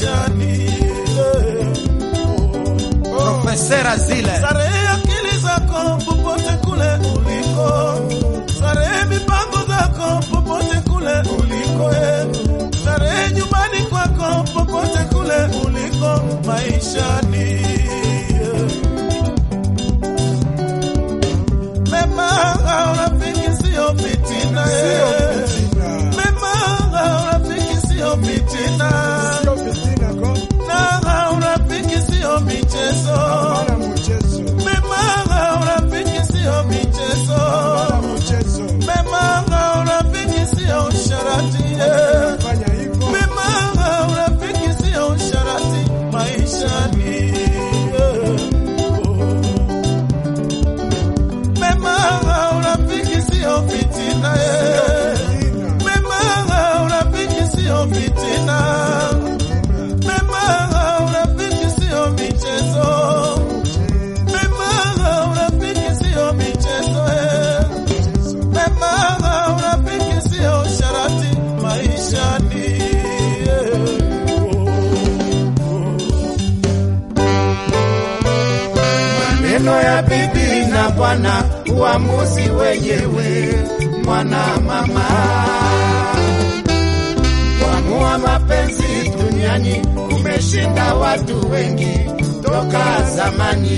maishani. Profesera zile Starehe akili zako popote kule uliko, starehe mipango zako popote kule uliko, eh. starehe nyumbani kwako popote kule uliko maishani. eh. Mema au rafiki sio fitina, eh. mema au rafiki sio fitina, na au rafiki sio michezo. Mema urafiki sio michezo, mema urafiki sio usharati, eh. mema urafiki sio usharati maishani. eh. Mema urafiki sio fitina, eh. mema urafiki sio fitina, mema urafiki sio michezo. Mema urafiki sio michezo eh. Mema urafiki sio sharati maishani eh. Maneno ya bibi na bwana, uamuzi wenyewe mwana mama. Kuamua mapenzi duniani umeshinda watu wengi toka zamani.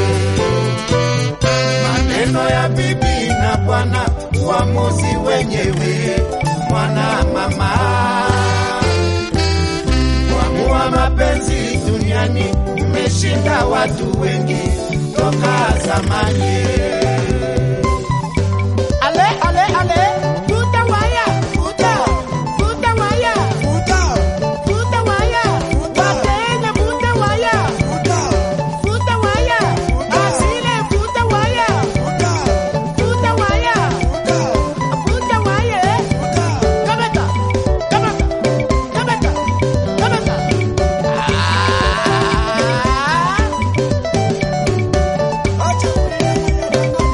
Maneno ya bibi na bwana, uamuzi wenyewe mwana mama kuamua mapenzi duniani umeshinda watu wengi toka zamani. Ale, ale, ale, vuta waya, vuta, vuta waya, vuta waya, Wakenya vuta waya, vuta waya, Asile vuta waya, vuta waya, vuta waya, eh. Kamata, kamata, kamata, kamata. Ah.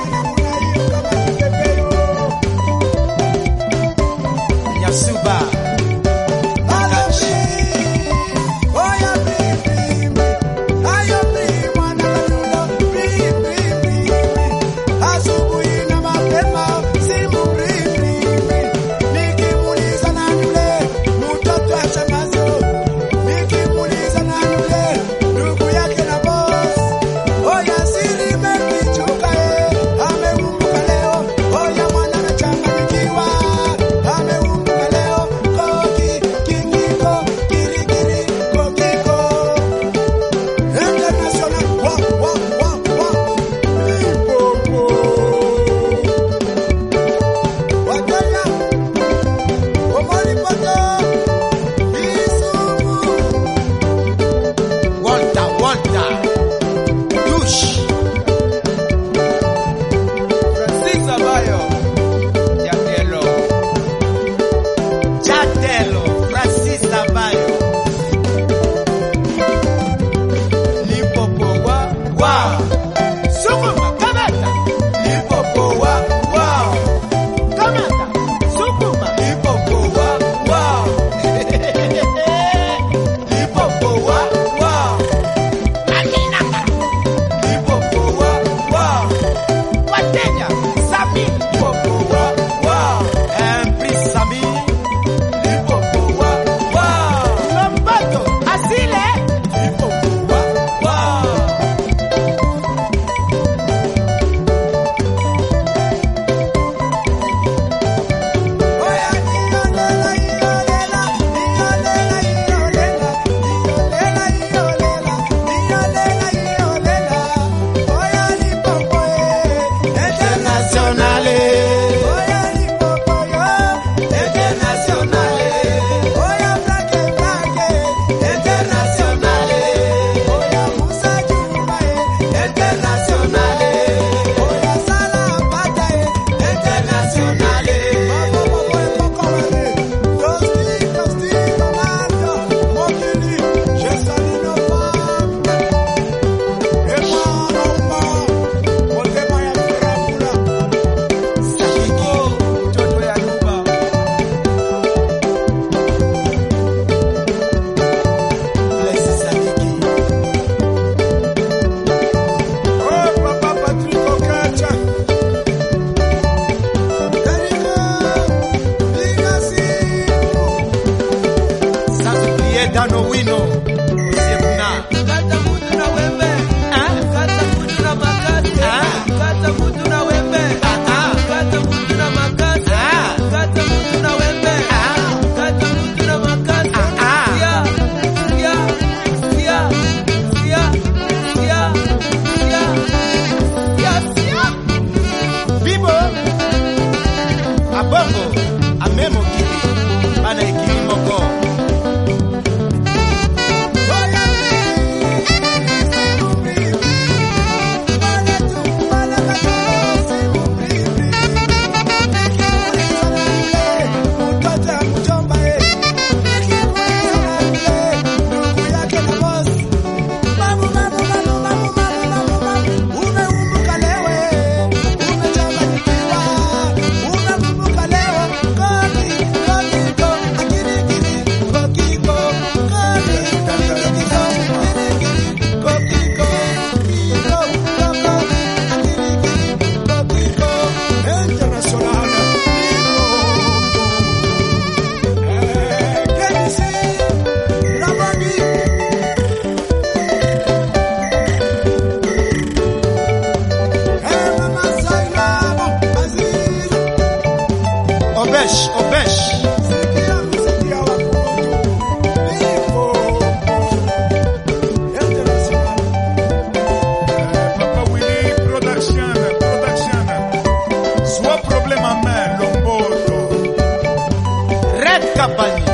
Kabanyi.